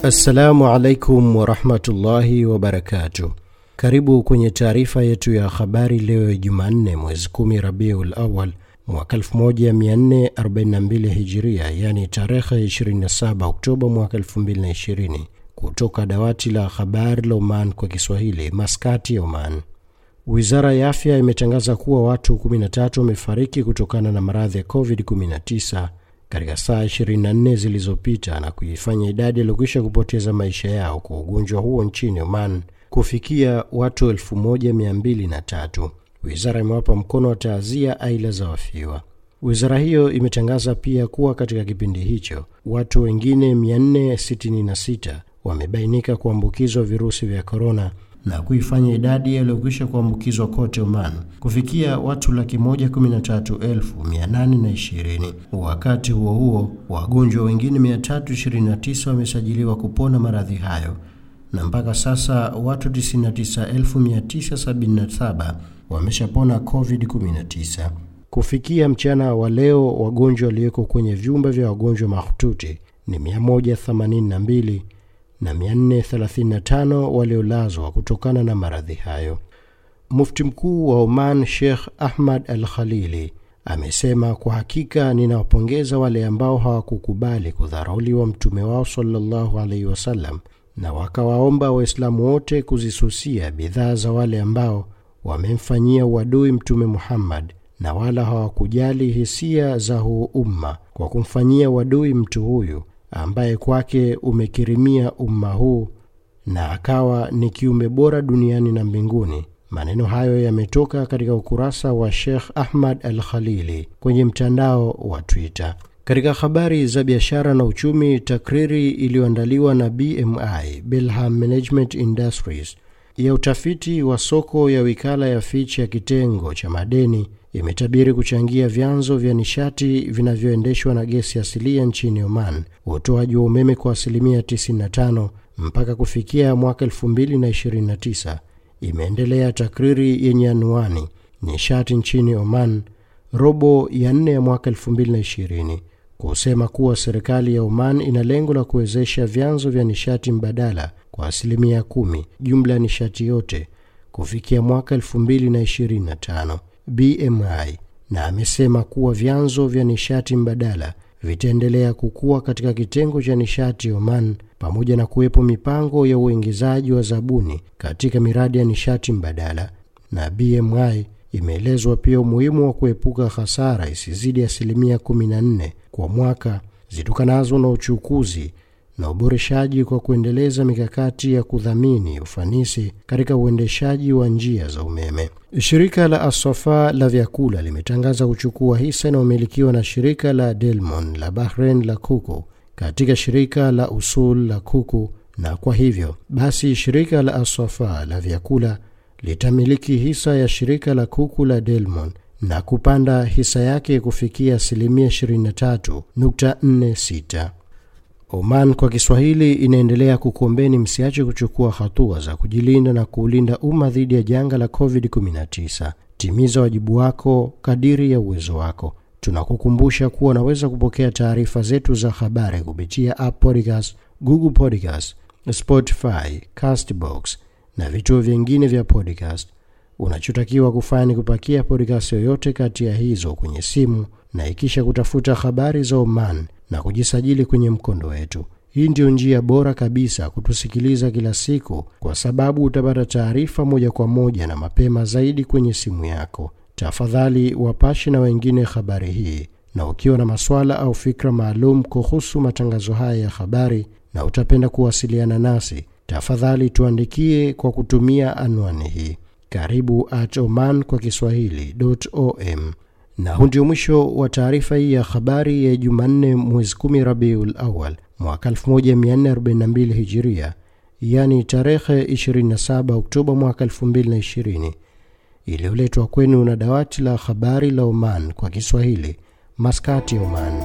Assalamu alaikum warahmatullahi wabarakatuh. Karibu kwenye taarifa yetu ya habari leo Jumanne mwezi 10 Rabiul Awal mwaka 1442 Hijiria, yani tarehe 27 Oktoba mwaka 2020, kutoka dawati la habari la Oman kwa Kiswahili, Maskati ya Oman. Wizara ya afya imetangaza kuwa watu 13 wamefariki kutokana na maradhi ya COVID-19 katika saa 24 zilizopita na kuifanya idadi yaliyokwisha kupoteza maisha yao kwa ugonjwa huo nchini Oman kufikia watu 1203. Wizara imewapa mkono wa taazia aila za wafiwa. Wizara hiyo imetangaza pia kuwa katika kipindi hicho watu wengine 466 wamebainika kuambukizwa virusi vya korona na kuifanya idadi yaliyokwisha kuambukizwa kote Oman kufikia watu laki moja kumi na tatu elfu mia nane na ishirini. Wakati huo huo, wagonjwa wengine 329 wamesajiliwa kupona maradhi hayo na mpaka sasa watu 99977 wameshapona COVID-19. Kufikia mchana wa leo, wagonjwa walioko kwenye vyumba vya wagonjwa mahututi ni 182 na 435 waliolazwa kutokana na maradhi hayo. Mufti mkuu wa Oman Sheikh Ahmad Al Khalili amesema, kwa hakika ninawapongeza wale ambao hawakukubali kudharauliwa mtume wao sallallahu alaihi wasallam, na wakawaomba Waislamu wote kuzisusia bidhaa za wale ambao wamemfanyia uadui Mtume Muhammad na wala hawakujali hisia za huu umma kwa kumfanyia uadui mtu huyu ambaye kwake umekirimia umma huu na akawa ni kiumbe bora duniani na mbinguni. Maneno hayo yametoka katika ukurasa wa Sheikh Ahmad Al Khalili kwenye mtandao wa Twitter. Katika habari za biashara na uchumi, takriri iliyoandaliwa na BMI Belham Management Industries ya utafiti wa soko ya wikala ya Fitch ya kitengo cha madeni imetabiri kuchangia vyanzo vya nishati vinavyoendeshwa na gesi asilia nchini Oman utoaji wa umeme kwa asilimia 95 mpaka kufikia mwaka 2029. Imeendelea takriri yenye anwani nishati nchini Oman robo ya nne ya mwaka 2020 kusema kuwa serikali ya Oman ina lengo la kuwezesha vyanzo vya nishati mbadala kwa asilimia kumi jumla ya nishati yote kufikia mwaka 2025. BMI na amesema kuwa vyanzo vya nishati mbadala vitaendelea kukua katika kitengo cha nishati Oman pamoja na kuwepo mipango ya uingizaji wa zabuni katika miradi ya nishati mbadala. Na BMI imeelezwa pia umuhimu wa kuepuka hasara isizidi asilimia 14 kwa mwaka zitokanazo na uchukuzi na uboreshaji kwa kuendeleza mikakati ya kudhamini ufanisi katika uendeshaji wa njia za umeme. Shirika la Asafa la vyakula limetangaza kuchukua hisa inayomilikiwa na shirika la Delmon la Bahrain la kuku katika shirika la Usul la kuku, na kwa hivyo basi shirika la Asafa la vyakula litamiliki hisa ya shirika la kuku la Delmon na kupanda hisa yake kufikia asilimia 23.46. Oman kwa Kiswahili inaendelea kukuombeni msiache kuchukua hatua za kujilinda na kuulinda umma dhidi ya janga la COVID-19. Timiza wajibu wako kadiri ya uwezo wako. Tunakukumbusha kuwa unaweza kupokea taarifa zetu za habari kupitia App Podcast, Google Podcast, Spotify, Castbox na vituo vingine vya podcast. Unachotakiwa kufanya ni kupakia podcast yoyote kati ya hizo kwenye simu na ikisha kutafuta habari za Oman na kujisajili kwenye mkondo wetu. Hii ndiyo njia bora kabisa kutusikiliza kila siku, kwa sababu utapata taarifa moja kwa moja na mapema zaidi kwenye simu yako. Tafadhali wapashe na wengine habari hii, na ukiwa na maswala au fikra maalum kuhusu matangazo haya ya habari na utapenda kuwasiliana nasi, tafadhali tuandikie kwa kutumia anwani hii karibu at oman kwa kiswahili.om. Na huu ndio mwisho wa taarifa hii ya habari ya Jumanne mwezi 10 Rabiul Awal mwaka 1442 Hijiria, yani tarehe 27 Oktoba mwaka 2020, iliyoletwa kwenu na dawati la habari la Oman kwa Kiswahili, Maskati, Oman.